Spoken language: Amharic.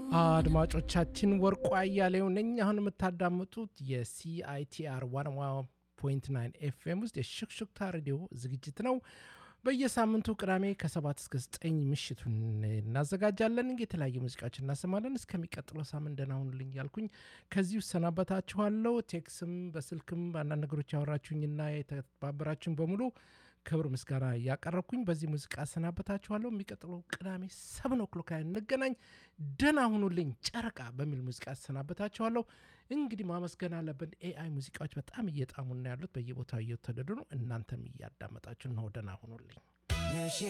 አድማጮቻችን ወርቁ አያሌው ነኝ። አሁን የምታዳምጡት የሲአይቲአር ዋን ፖይንት ናይን ኤፍኤም ውስጥ የሽክሽክታ ሬዲዮ ዝግጅት ነው። በየሳምንቱ ቅዳሜ ከሰባት እስከ ዘጠኝ ምሽቱን እናዘጋጃለን። የተለያዩ ሙዚቃዎች እናሰማለን። እስከሚቀጥለው ሳምንት ደህና ሁኑልኝ ያልኩኝ ከዚህ ሰናበታችኋለሁ። ቴክስም በስልክም በአንዳንድ ነገሮች ያወራችሁኝና የተባበራችሁኝ በሙሉ ክብር ምስጋና እያቀረብኩኝ በዚህ ሙዚቃ አሰናበታችኋለሁ። የሚቀጥለው ቅዳሜ ሰብን ኦክሎክ ላይ እንገናኝ። ደህና ሁኑልኝ ጨረቃ በሚል ሙዚቃ አሰናበታችኋለሁ። እንግዲህ ማመስገን አለብን። ኤአይ ሙዚቃዎች በጣም እየጣሙና ያሉት በየቦታው እየተወደዱ ነው። እናንተም እያዳመጣችሁ ነው። ደህና ሁኑልኝ።